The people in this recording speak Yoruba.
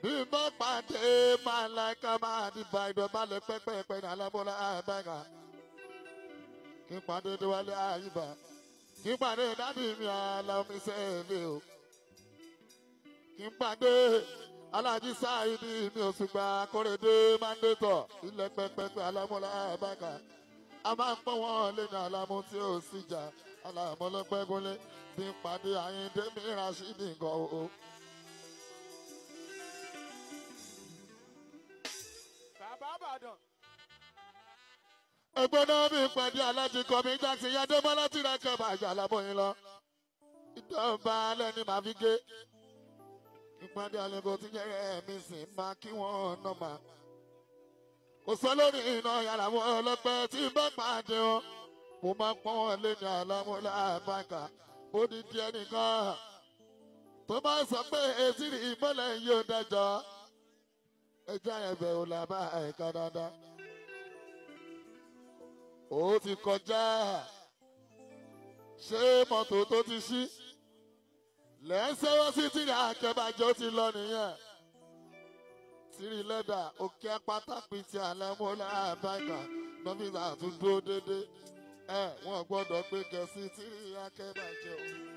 bí mo pàdé máa láìka máa dìbà ìdọ̀bálẹ̀ pẹ́pẹ́pẹ́ ní alábọ́lá àbáyà kí n pàdé déwálé àyíbá kí n pàdé dádì mi aláwọ̀mísẹ́ ilé o kí n pàdé alájí sáìdì mi ò sì gba kórèdé mándétọ̀ ilẹ̀ pẹ́pẹ́pẹ́ alábọ́lá àbáyà a máa ń pọ́n wọn lé ní alámú tí ó sì jà alámọ́lọ́pẹ́gúnlé bí n pàdé àyíndé mi rashidi nǹkan o. bàbá àbàdàn. ẹgbọ́dọ̀ mi pàdé alájí kọ́mi jáde yadébọ́lá tí ra kẹ́ bàjẹ́ alábọ̀yìn lọ. ìjọba alẹ́ ni màá fi gé. ìpàdé àlejò tí jẹ́rẹ́ mi sì máa kí wọ́n nà máa. kò sọ lórí iná yàrá wọn ọlọ́pẹ́ tí bá pàdé wọn. mo máa pọ́n wọn lé ní alámúlá àbáǹkà ó di díẹ̀ nìkan. tó bá sọ pé etí rí ìmọ̀lẹ̀ yóò dájọ́ ẹjẹ́ ẹ̀bẹ̀ ò là bá ẹ̀ka dáadáa. ó ti kọjá ṣé mọ́tò tó ti ṣí lẹ́sẹ̀wọ́ sí tìrì àkẹ́bàjẹ́ ó ti lọ nìyẹn. tìrì lẹ́dà òkè pátákì tí alẹ́ mú láàbàkà nọ́fíìsì àtúndó déédéé ẹ̀ wọ́n gbọ́dọ̀ gbé gẹ̀ẹ́sì tìrì àkẹ́bàjẹ́ o.